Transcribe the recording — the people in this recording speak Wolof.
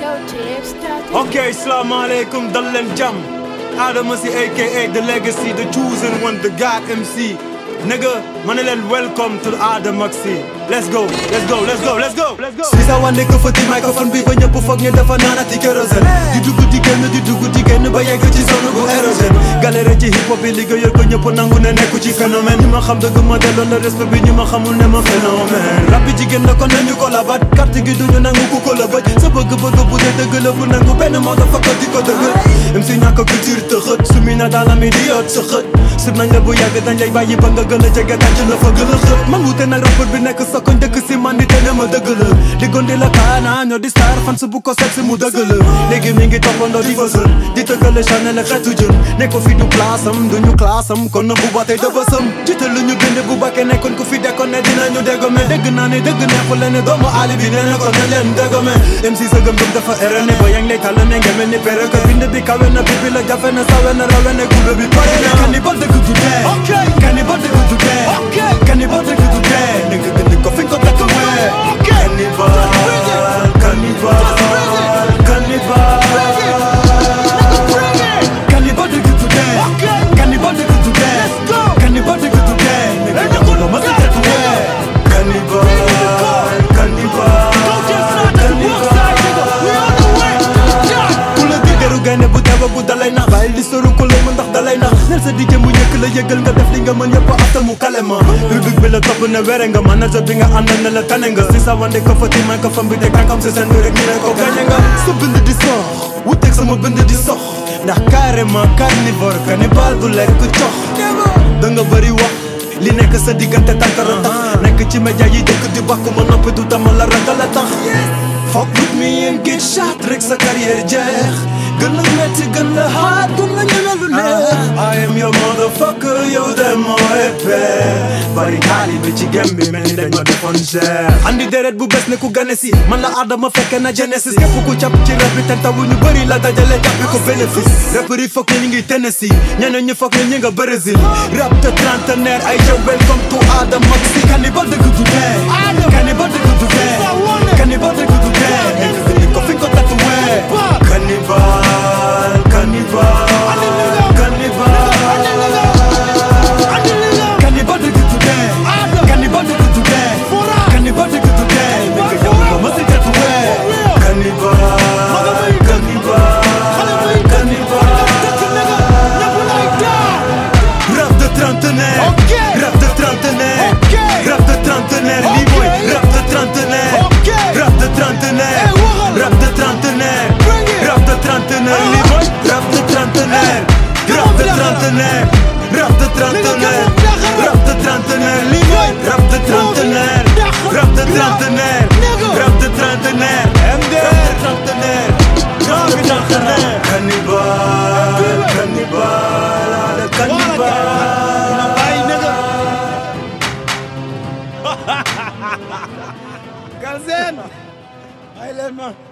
ok salaamaaleykum dal leen jàmm Adama si aka the legacy the chosen one the God MC nigga ma ne leen welcome to Adama si let's go let's go let's go let's go let's go si sa wane ko fëti microphone bi ba ñëpp foog ñu dafa naanati kérosène di dugg di génn di dugg di génn ba yegg ci zone bu érogène galère ci hip hop bi liggéeyal ko ñëpp nangu ne nekku ci phénomène ñi ma xam dëgg ma delloo na respect bi ñi ma xamul ne ma phénomène rap bi jigéen la kon nañu ko labat carte gi duñu nangu ku ko la bëj sa bëgg-bëgg bu dee dëgg la bu nangu benn moo dafa ko di ko dëgg même si ñàkk culture te xët su mi na daala mi di yoot sa xët sib nañ la bu yàgg dañ lay bàyyi ba nga gën a jege tànc la fa gën a xët man wute nag rappeur bi nekk sa koñ dëkk si man di te ne ma dëgg la di gondi la kaana ñoo di star fan su bu ko seet si mu dëgg la léegi mi ngi toppandoo di fësal di tëggale chanel ak xeetu jën ne ko fi du place am duñu classe am kon na bu ba tey dafa sëm jiital lu ñu gënde bu bakkee nekkoon ku fi dekkoon ne dinañu déggome dégg naa ne dëgg neexul leen ne doomu aali bi nee na ko ne leen déggome MC sa gëm-gëm dafa erene ba yang lay tàll ne nga mel ni pere que bind bi kawe na bibi la jafe na sawe na rawe ne gube bi pare na kani ba dëgg du dee kani ba dëgg du dee kani ba dëgg du dee ne nga dindi ko fi nga ko takk wee cannibal cannibal cannibal cannibal dëgg du dee cannibal dëgg du dee cannibal dëgg du dee ne nga ñëw la ma sa takk wee cannibal cannibal ku la di deru gaynde bu teeba bu dalay nax bàyyi di soru ko lay mu ndax dalay nax nel sa dijë mu ñëkk la yëgal nga def li nga mën yëpp afta mu kalema public bi la topp ne were nga manager bi nga àndal ne la tane nga si sa wande ko fati may ko fam bi teg tànkam si seen bi rek ñu ne ko gañe nga sa bind di sox wuteeg sama bind di sox ndax carrément carnivore cannibal du lekk cox da nga bëri wax li nekk sa diggante tànkara tax nekk ci média yi dëkk di bàkku ma noppi du dama la ragal a tax Fuck with me and get shot rek sa carrière jeex gën la metti gën la hard gën la ñeme lu neex I am your motherfucker yow de moo épée bari taalibe ci gem bi mel ni dañ ma defoon cher andi deret bu bes ne ku gane si man la Adama fekke na Genesis képp ku cap ci rap bi te tawu ñu bëri la dajale jàppi ko bénéfice rappeur yi foog ne ñu ngi Tennessee ñeneen ñi foog ne ñu nga Brésil rap de trentenaire ay jëw welcome to Adama si cannibal dëgg du dee cannibal dëgg du dee cannibal dëgg du dee nekk ko fi ko takk wee cannibal cannibal cannibal cannibal dëgg du dee cannibal dëgg du dee cannibal dëgg du dee nekk yow la ma si takk wee cannibal cannibal cannibal rap de trentenaire rap de trentenaire rap de trentenaire lii mooy rap de trentenaire rap de trentenaire rap de trentenaire rap de trentenaire lii mooy rap de trentenaire rap de trentenaire rap de trentenaire rap de trentenaire lii mooy rap de trentenaire rap de trentenaire rap de trentenaire MD rap de trentenaire rap de trentenaire cannibal cannibal cannibal Galsen ay leen ma